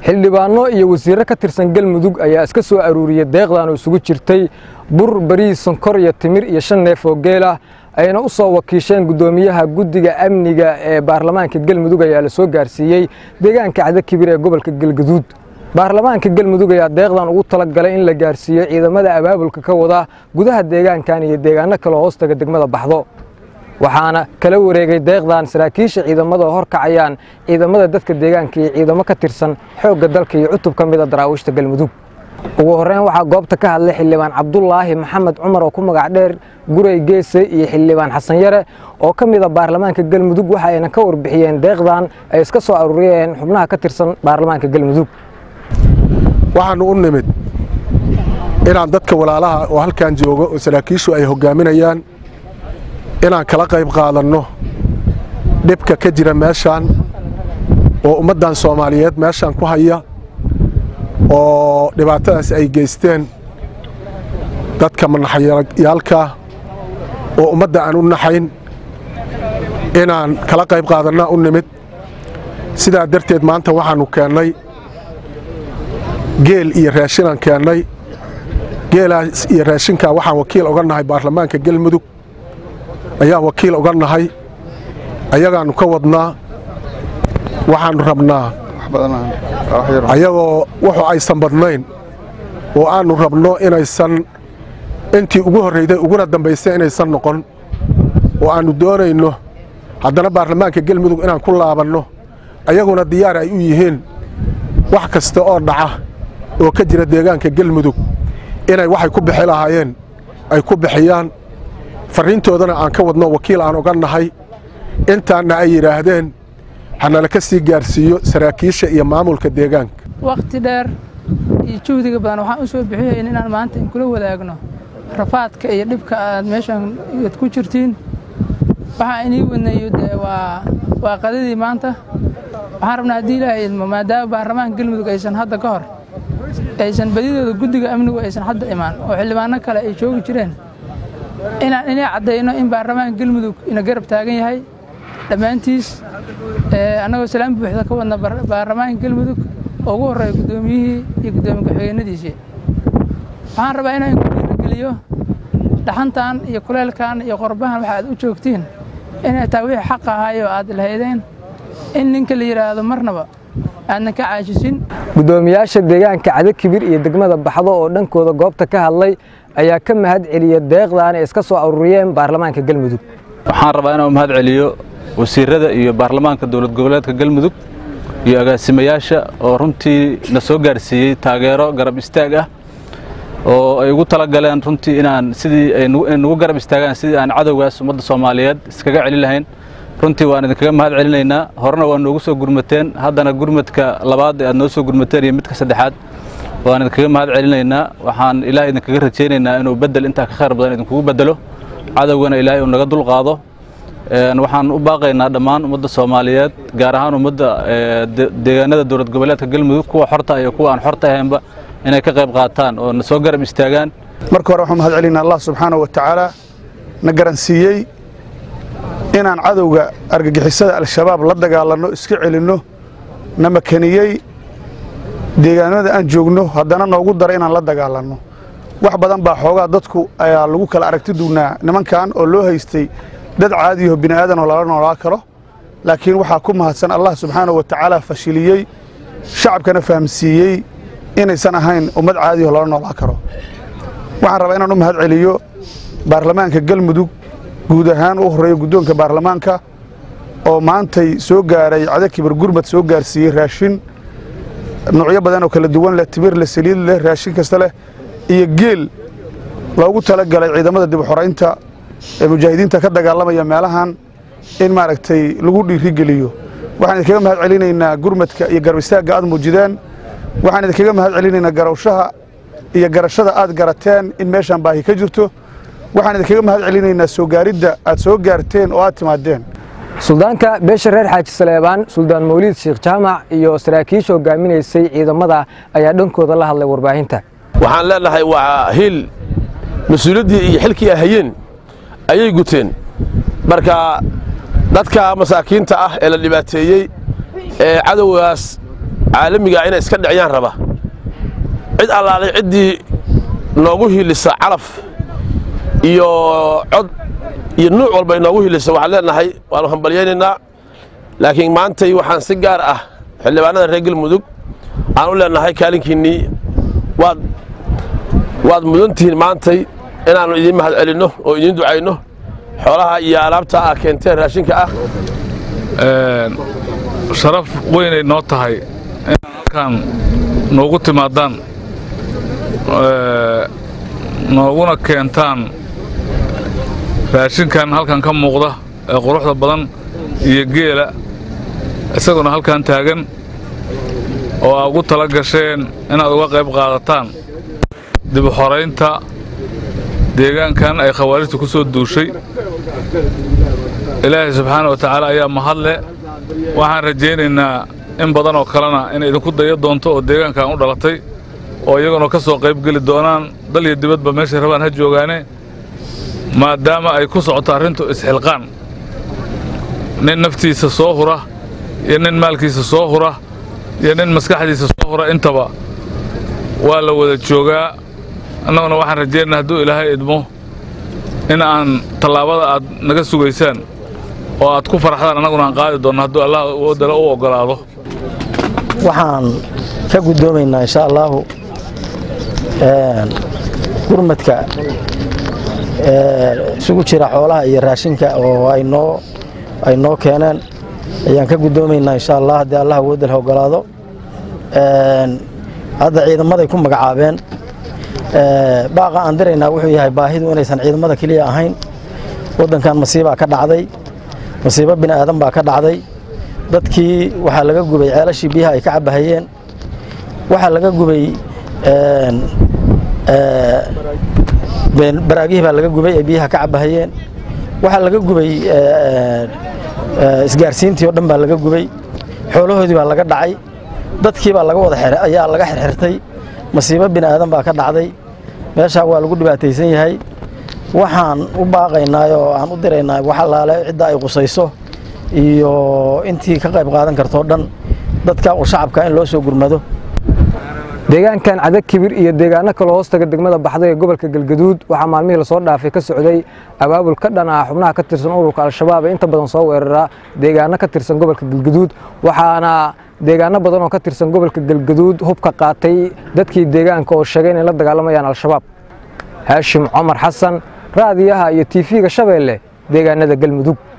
xildhibaano iyo wasiirro ka tirsan galmudug ayaa iska soo aruuriyey deeqdan oo isugu jirtay bur bariis sonkor iyo timir iyo shan neef oo geel ah ayna u soo wakiisheen guddoomiyaha guddiga amniga ee baarlamaanka galmudug ayaa la soo gaarsiiyey deegaanka cadakibir ee gobolka galgaduud baarlamaanka galmudug ayaa deeqdan ugu talagalay in la gaarsiiyo ciidamada abaabulka ka wada gudaha deegaankan iyo deegaano kale hoostaga degmada baxdo waxaana kala wareegay deeqdan saraakiisha ciidamada oo horkacayaan ciidamada dadka deegaanka iyo ciidamo ka tirsan xoogga dalka iyo cutub ka mid a daraawiishta galmudug ugu horreyn waxaa goobta ka hadlay xildhibaan cabdulaahi maxamed cumar oo ku magac dheer gurey geese iyo xildhibaan xasan yare oo ka mid a baarlamaanka galmudug waxa ayna ka warbixiyeen deeqdan ay iska soo aruuriyeen xubnaha ka tirsan baarlamaanka galmudug waxaannu u nimid inaan dadka walaalaha oo halkan joogo oo saraakiishu ay hoggaaminayaan inaan kala qayb qaadanno dhibka ka jira meeshaan oo ummaddan soomaaliyeed meeshaan ku haya oo dhibaatadaas ay geysteen dadka manaxyaalka oo ummadda aan u naxayn inaan kala qayb qaadannaa u nimid sidaa darteed maanta waxaannu keennay geel iyo raashinaan keennay geelaas iyo raashinkaa waxaan wakiil oga nahay baarlamaanka galmudug ayaan wakiil oga nahay ayagaannu ka wadnaa waxaannu rabnaa ayagoo wuxuu aysan badnayn oo aannu rabno inaysan intii ugu horrayday uguna dambaysay inaysan noqon oo aannu doonayno haddana baarlamaanka galmudug inaan ku laabanno ayaguna diyaar ay u yihiin wax kasta oo dhaca oo ka jira deegaanka galmudug inay waxay ku bixi lahaayeen ay ku bixiyaan farriintoodana aan ka wadno wakiil aan oga nahay intaanna ay yidhaahdeen hanala ka sii gaarsiiyo saraakiisha iyo maamulka deegaanka wakhti dheer iyo juhdiga badan waxaan u soo bixinayn inaan maanta inkula wadaagno rafaadka iyo dhibka aad meeshan ad ku jirtiin waxaa inii wadnayo dee waa waa qadadii maanta waxaan rabnaa haddii ilaahay idmo maadaama baarlamaanka galmudug aysan hadda ka hor aysan badidooda guddiga amnigu aysan hadda imaan oo xildhibaano kale ay joogi jireen inaan inay caddayno in baarlamaanka galmudug ina garab taagan yahay dhammaantiis annagoo salaan buuxda ka wadna baarlamaanka galmudug oo ugu horreeya guddoomiyihii iyo guddoomiye ku-xigeenadiisii waxaan rabaa inaan ku dhiirigeliyo dhaxantan iyo kuleelkan iyo qorbahan waxa aad u joogtiin inay tahay wixii xaq ahaayoo aad lahaydeen in ninka la yidhaahdo marnaba aadnan ka caashisin guddoomiyaasha deegaanka cadakibir iyo degmada baxdo oo dhankooda goobta ka hadlay ayaa ka mahad celiya deeqdan ay iska soo aruuriyeen baarlamaanka galmudug waxaan rabaa inaan u mahad celiyo wasiirada iyo baarlamaanka dowlad goboleedka galmudug iyo agaasimayaasha oo runtii na soo gaarsiiyey taageero garab istaag ah oo ay ugu talagaleen runtii inaan sidii ay nagu garab istaagaan sidii aan cadowgaas ummadda soomaaliyeed iskaga celin lahayn runtii waan idinkaga mahad celinaynaa horena waa noogu soo gurmateen haddana gurmadka labaad ee aad noo soo gurmateen iyo midka saddexaad waan idinkaga mahad celinaynaa waxaan ilaah idinkaga rajaynaynaa inuu beddel intaa ka khayr badan idinkugu beddelo cadowgana ilaahay uu naga dulqaado waxaan u baaqaynaa dhammaan ummadda soomaaliyeed gaar ahaan ummadda deegaanada dowlad goboleedka galmudug kuwa xorta iyo kuwa aan xorta ahaynba inay ka qayb qaataan oo na soo garab istaagaan marka hore waxaan mahad celinaa allah subxaana wa tacaala na garansiiyey inaan cadowga argagixisada al-shabaab la dagaalanno iska celinno na makaniyey deegaanada aan joogno haddana noogu dara inaan la dagaalanno wax badan baa xoogaa dadku ayaa lagu kala aragti duwnaa nimankan oo loo haystay dad caadiyaho bini aadanoo lala noolaa karo laakiin waxaa ku mahadsan allah subxaana wa tacaala fashiliyey shacabkana fahamsiiyey inaysan ahayn ummad caadiyaho lala noolaa karo waxaan rabaa inaan u mahad celiyo baarlamaanka galmudug guud ahaan u horreeyo guddoonka baarlamaanka oo maantay soo gaaray cadakibir gurmad soo gaarsiiyey raashin nuucyo badan oo kala duwan leh timir leh saliid leh raashin kasta leh iyo geel loogu talagalay ciidamada dib u xoraynta ee mujaahidiinta ka dagaalamaya meelahan in maaragtay lagu dhiirigeliyo waxaan idinkaga mahad celinaynaa gurmadka iyo garab istaagga aad muujideen waxaan idinkaga mahad celinaynaa garawshaha iyo garashada aad garateen in meeshaan baahi ka jirto waxaan idinkaga mahad celinaynaa soo gaaridda aad soo gaarteen oo aad timaadeen suldaanka beesha reer xaaji saleebaan suldaan mawliid sheekh jaamac iyo saraakiisha hogaaminaysay ciidamada ayaa dhankooda la hadlay warbaahinta waxaan leenahay waa hil mas-uuliyaddii iyo xilkii ahayeen ayay guteen marka dadka masaakiinta ah ee la dhibaateeyey ee cadowgaas caalamigaa inay iska dhiciyaan raba cid allaalay ciddii noogu hiilisa calaf iyo cod iyo nuuc walba inoogu hiilisa waxaan leenahay waannu hambalyaynaynaa laakiin maantay waxaan si gaar ah xildhibaanada reer galmudug aan u leenahay kaalinkiinnii waad waad mudantihiin maantay inaannu idiin mahad celinno oo idiin ducayno xoolaha iyo alaabta ah keenteen raashinka ah sharaf weynay noo tahay inaad halkaan noogu timaadaan nooguna keentaan raashinkan halkan ka muuqda ee quruxda badan iyo geela isaguna halkan taagan oo aa ugu tala gasheen inaad uga qayb qaadataan dib u xoraynta deegaankan ay khawaarijtu ku soo duushay ilaahay subxaana wa tacaala ayaa mahadle waxaan rajaynaynaa in badan oo kalena inay idinku daya doonto oo deegaankan u dhalatay oo iyaguna ka soo qayb geli doonaan dal iyo dibadba meeshay rabaan ha joogaane maadaama ay ku socoto arrintu isxilqaan nin naftiisa soo hura iyo nin maalkiisa soo hura iyo nin maskaxdiisa soo hura intaba waa la wada joogaa annaguna waxaan rajaynaynaa hadduu ilaahay idmo in aan tallaabada aad naga sugaysaan oo aad ku faraxdaan annaguna aan qaadi doonno hadduu allah wadala u oggolaado waxaan ka guddoomaynaa insha allaahu gurmadka isugu jira xoolaha iyo raashinka oo ay noo ay noo keeneen ayaan ka guddoomaynaa insha allah haddii allah awoodal ogolaado hadda ciidamaday ku magacaabeen baaqa aan diraynaa wuxuu yahay baahidu inaysan ciidamada keliya ahayn waddankan masiibaa ka dhacday masiibo bini aadan baa ka dhacday dadkii waxaa laga gubay ceelashii biyaha ay ka cabahayeen waxaa laga gubay baraagihii baa laga gubay ay biyaha ka cabahayeen waxaa laga gubay isgaarsiintii oo dhan baa laga gubay xoolahoodii baa laga dhacay dadkii baa laga wada ayaa laga xirxirtay masiibo bini aadan baa ka dhacday meeshaa waa lagu dhibaataysan yahay waxaan u baaqaynaa oo aan u diraynaa wax allaale cidda ay qusayso iyo intii ka qayb qaadan kartoo dhan dadka oo shacabka in loo soo gurmado deegaankan cadag kibir iyo deegaano kaloo hoostaga degmada baxday ee gobolka galgaduud waxaa maalmihii lasoo dhaafay ka socday abaabul ka dhan ah xubnaha ka tirsan ururka al-shabaab ee inta badan soo weeraraa deegaano ka tirsan gobolka galgaduud waxaana deegaano badan oo ka tirsan gobolka galgaduud hubka qaatay dadkii deegaanka oo sheegay inay la dagaalamayaan al-shabaab haashim cumar xasan raadiyaha iyo tiifiga shabeelle deegaanada galmudug